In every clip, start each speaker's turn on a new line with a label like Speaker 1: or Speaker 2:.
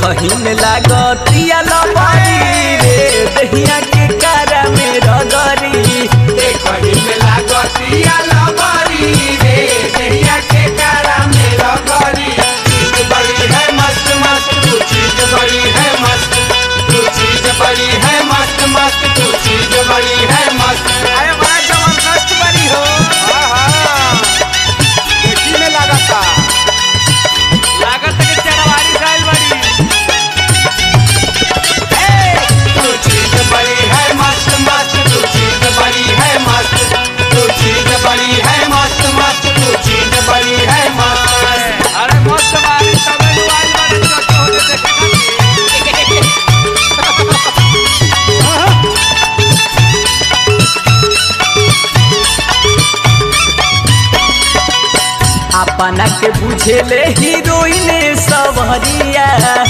Speaker 1: देखही में लागतिया लबरी रे दहिया के कारा में रगरी
Speaker 2: देखही में लागतिया लबरी रे दहिया के कारा में रगरी चीज बड़ी है मस्त मस्त तू चीज बड़ी है मस्त तू चीज बड़ी है मस्त मस्त तू चीज बड़ी है मस्त
Speaker 3: अरे बड़ा जबरदस्त बनी हो देखी में लागता
Speaker 4: लागत के चरवारी साइल बड़ी
Speaker 2: तू चीज बड़ी है मस्त मस्त तू चीज बड़ी है मस्त तू चीज बड़ी है मस्त मस्त तू चीज बड़ी है मस्त
Speaker 4: अरे मस्त बारी तबे दुआरी बड़ी चोट होने देखे खातिर
Speaker 1: अपना के बुझेले हीरोइन सवरिया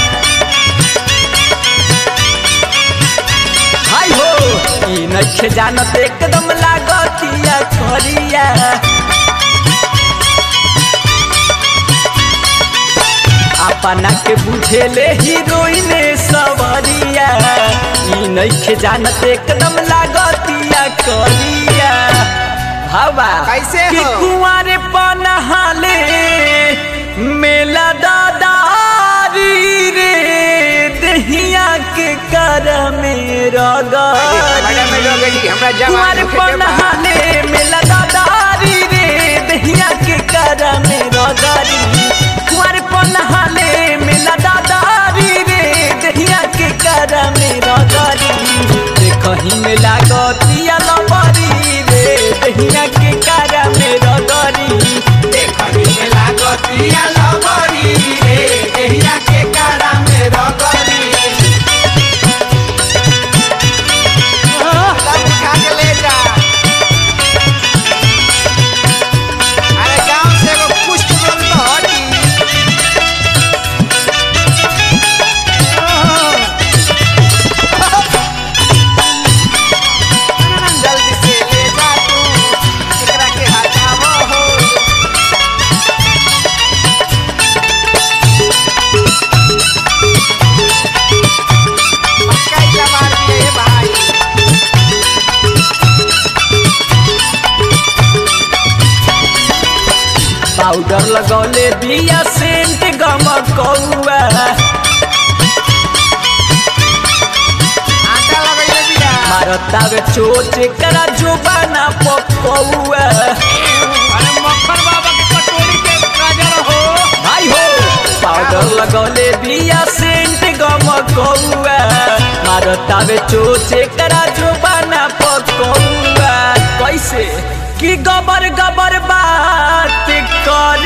Speaker 1: हाय हो ई नखे जानत एकदम लागतिया करिया अपना के बुझेले हीरोइन सवरिया ई नखे जानत एकदम लागतिया करिया हवा
Speaker 3: कैसे
Speaker 1: कि
Speaker 3: हो?
Speaker 1: कुंवारे पनहाले मेला दादारी रे दहिया के कर में रगरी
Speaker 3: बड़ा में लोग गई हमरा
Speaker 1: कुंवारे
Speaker 3: जवान होखे के बाद
Speaker 1: पनहाले मेला दादारी रे दहिया के कर में रगरी कुंवारे पनहाले मेला दादारी रे दहिया के कर में रगरी देखही में लागतिया लबरी रे दहिया के कर में रगरी
Speaker 2: देखही में लागतिया लबरी रे दहिया के कारा में रगरी
Speaker 3: सब उठा के ले जा अरे गांव से एगो पुष्ट बोल तो हटी जल्दी से ले जा तू एकरा के हटावो हो मक्का ही जमार दिए भाई
Speaker 1: पाउडर लगौले बिया सेंट गम कौआ
Speaker 3: आटा लगैले बिया
Speaker 1: मारतावे चोच करा जोबाना पकौआ
Speaker 4: अरे मक्खन बाबा के कटोरी के गाजर हो
Speaker 1: भाई हो पाउडर लगौले बिया सेंट गम कौआ मारतावे चोच करा जोबाना पकौआ कैसे कि गबर गबर बात कर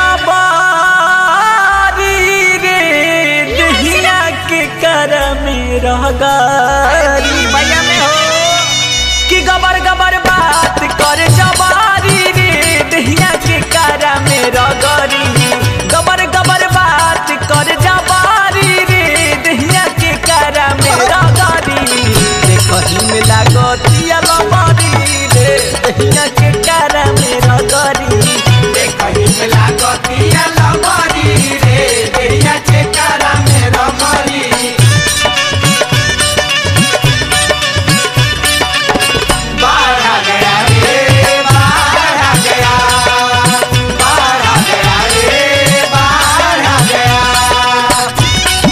Speaker 1: जबारी रे दहिया के कर में रहगारी
Speaker 3: भैया में हो
Speaker 1: कि गबर गबर बात कर जबारी रे दहिया के कारा में रगरी गबर गबर बात कर जबारी रे दहिया के कारा में रगरी देखही में लागतिया लबरी रे दहिया के कारा में रगरी
Speaker 2: देखही में लागतिया लबरी रे दहिया के कारा में रगरी बाहर आ गया रे बाहर आ गया बाहर आ गया रे बाहर आ गया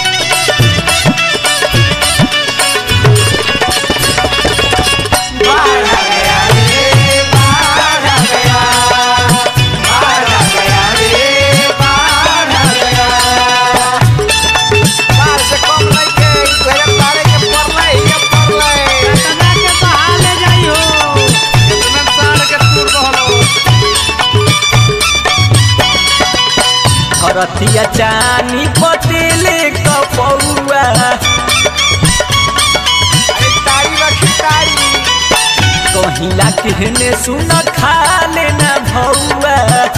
Speaker 2: बाहर आ गया रे बाहर आ गया बाहर आ गया रे बाहर आ गया
Speaker 3: बाहर से कम नहीं के दो हजार बारह के पड़ले ये पड़ले
Speaker 4: तना के बहा ले जाई हो इतना साल के टूर बहलो
Speaker 1: हरथिया चानी पतेले कपौआ
Speaker 3: अरे तारी रखी तारी
Speaker 1: कहिला केहने सुन खा लेना भौआ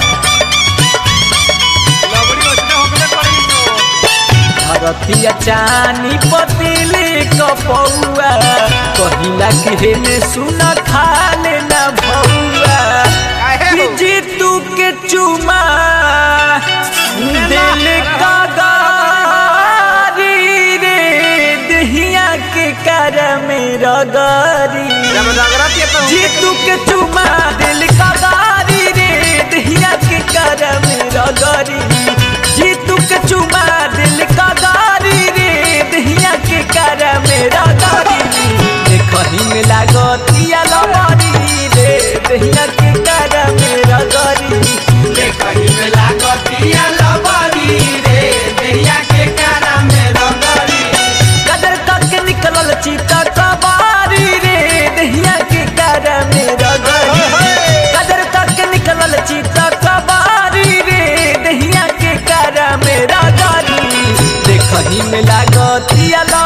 Speaker 4: लबड़ी ओसने होकले पड़ी तो
Speaker 1: हरथिया चानी पतेले कपौआ कहिला केहने सुन खा लेना भौआ
Speaker 3: काहे
Speaker 1: कि
Speaker 3: हो
Speaker 1: जीतू के चुमा दिल का गारी कर मेरा गारी
Speaker 3: जब रगड़त ये तो
Speaker 1: जीतू के चुमा दिल का गारी रे दहिया के कर मेरा गारी जीतू के चुमा दिल का गारी रे दहिया के कर मेरा गारी देखही में लागतिया लमारी रे दहिया के कर मेरा गारी
Speaker 2: देखही में लागतिया लबरी रे देहिया के कारा में रगरी
Speaker 1: कदर तक निकलल चीता कबारी रे दहिया के कर मेरा गारी कदर तक निकलल चीता कबारी रे दहिया के कर मेरा गारी देखही में लागतिया